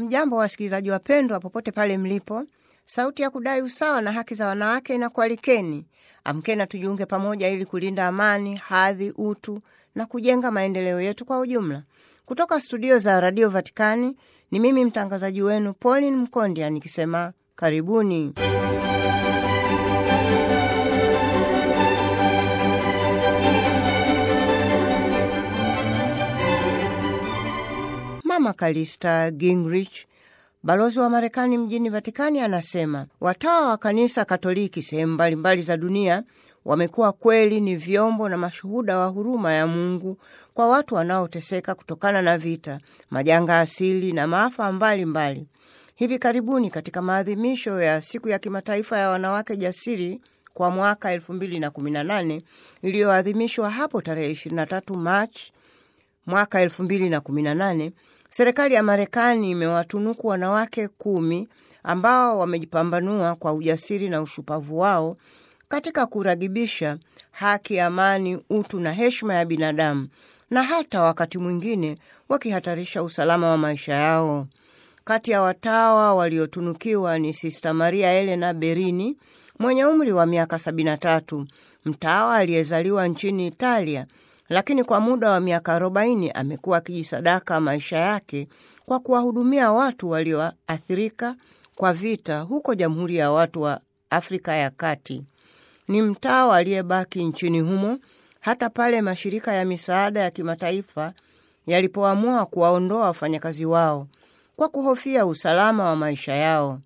Hamjambo wasikilizaji wapendwa, popote pale mlipo. Sauti ya kudai usawa na haki za wanawake inakualikeni. Amkeni na tujiunge pamoja ili kulinda amani, hadhi, utu na kujenga maendeleo yetu kwa ujumla. Kutoka studio za Radio Vatikani ni mimi mtangazaji wenu Pauline Mkondia nikisema karibuni. Mama Kalista Gingrich, balozi wa Marekani mjini Vatikani, anasema watawa wa kanisa Katoliki sehemu mbalimbali za dunia wamekuwa kweli ni vyombo na mashuhuda wa huruma ya Mungu kwa watu wanaoteseka kutokana na vita, majanga asili na maafa mbalimbali mbali. Hivi karibuni katika maadhimisho ya siku ya kimataifa ya wanawake jasiri kwa mwaka 2018 iliyoadhimishwa hapo tarehe 23 Machi mwaka 2018, serikali ya Marekani imewatunuku wanawake kumi ambao wamejipambanua kwa ujasiri na ushupavu wao katika kuragibisha haki, amani, utu na heshima ya binadamu na hata wakati mwingine wakihatarisha usalama wa maisha yao. Kati ya watawa waliotunukiwa ni Sista Maria Elena Berini mwenye umri wa miaka 73, mtawa aliyezaliwa nchini Italia, lakini kwa muda wa miaka 40 amekuwa akijisadaka maisha yake kwa kuwahudumia watu walioathirika kwa vita huko Jamhuri ya Watu wa Afrika ya Kati. Ni mtawa aliyebaki nchini humo hata pale mashirika ya misaada ya kimataifa yalipoamua kuwaondoa wafanyakazi wao kwa kuhofia usalama wa maisha yao.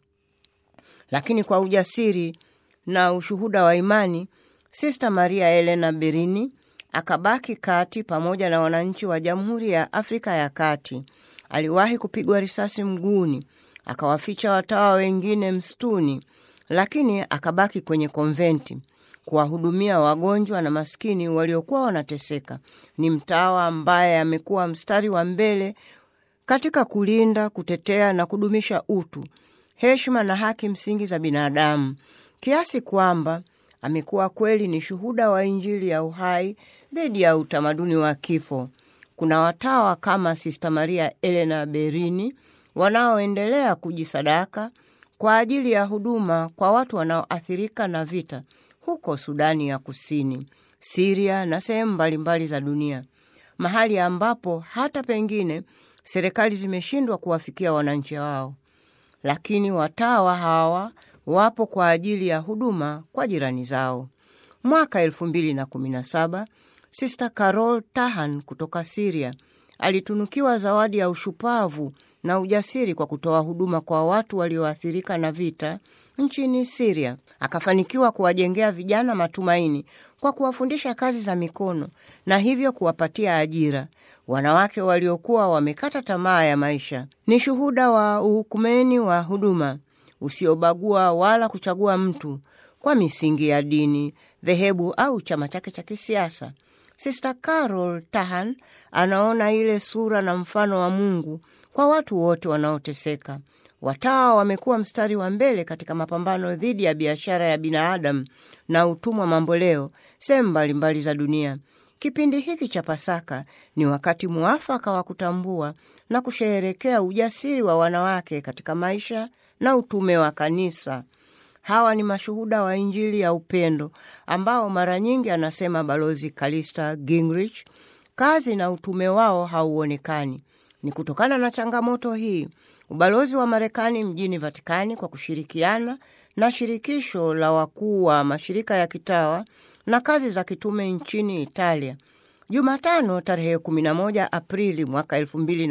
Lakini kwa ujasiri na ushuhuda wa imani, Sista Maria Elena Berini akabaki kati pamoja na wananchi wa Jamhuri ya Afrika ya Kati. Aliwahi kupigwa risasi mguuni, akawaficha watawa wengine msituni, lakini akabaki kwenye konventi kuwahudumia wagonjwa na maskini waliokuwa wanateseka. Ni mtawa ambaye amekuwa mstari wa mbele katika kulinda, kutetea na kudumisha utu, heshima na haki msingi za binadamu, kiasi kwamba amekuwa kweli ni shuhuda wa Injili ya uhai dhidi ya utamaduni wa kifo. Kuna watawa kama Sista Maria Elena Berini wanaoendelea kujisadaka kwa ajili ya huduma kwa watu wanaoathirika na vita huko Sudani ya Kusini, Siria na sehemu mbalimbali za dunia, mahali ambapo hata pengine serikali zimeshindwa kuwafikia wananchi wao, lakini watawa hawa wapo kwa ajili ya huduma kwa jirani zao. Mwaka 2017 Sister Carol Tahan kutoka Siria alitunukiwa zawadi ya ushupavu na ujasiri kwa kutoa huduma kwa watu walioathirika na vita nchini Siria. Akafanikiwa kuwajengea vijana matumaini kwa kuwafundisha kazi za mikono na hivyo kuwapatia ajira wanawake waliokuwa wamekata tamaa ya maisha. Ni shuhuda wa uhukumeni wa huduma usiobagua wala kuchagua mtu kwa misingi ya dini, dhehebu au chama chake cha kisiasa. Sister Carol Tahan anaona ile sura na mfano wa Mungu kwa watu wote wanaoteseka. Watawa wamekuwa mstari wa mbele katika mapambano dhidi ya biashara ya binadamu na utumwa mamboleo sehemu mbalimbali za dunia. Kipindi hiki cha Pasaka ni wakati muafaka wa kutambua na kusherehekea ujasiri wa wanawake katika maisha na utume wa kanisa. Hawa ni mashuhuda wa Injili ya upendo ambao mara nyingi, anasema Balozi Kalista Gingrich, kazi na utume wao hauonekani. Ni kutokana na changamoto hii ubalozi wa Marekani mjini Vatikani kwa kushirikiana na shirikisho la wakuu wa mashirika ya kitawa na kazi za kitume nchini Italia, Jumatano tarehe 11 Aprili mwaka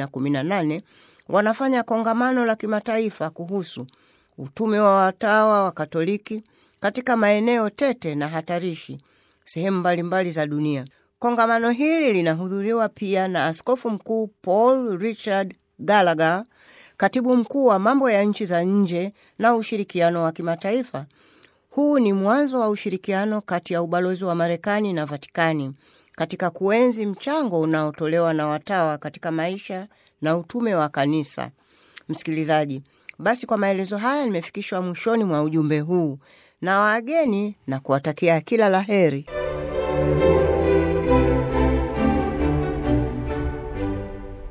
2018 wanafanya kongamano la kimataifa kuhusu utume wa watawa wa Katoliki katika maeneo tete na hatarishi sehemu mbalimbali za dunia. Kongamano hili linahudhuriwa pia na Askofu Mkuu Paul Richard Gallagher, katibu mkuu wa mambo ya nchi za nje na ushirikiano wa kimataifa. Huu ni mwanzo wa ushirikiano kati ya ubalozi wa Marekani na Vatikani katika kuenzi mchango unaotolewa na watawa katika maisha na utume wa kanisa. Msikilizaji, basi kwa maelezo haya nimefikishwa mwishoni mwa ujumbe huu na wageni na kuwatakia kila la heri.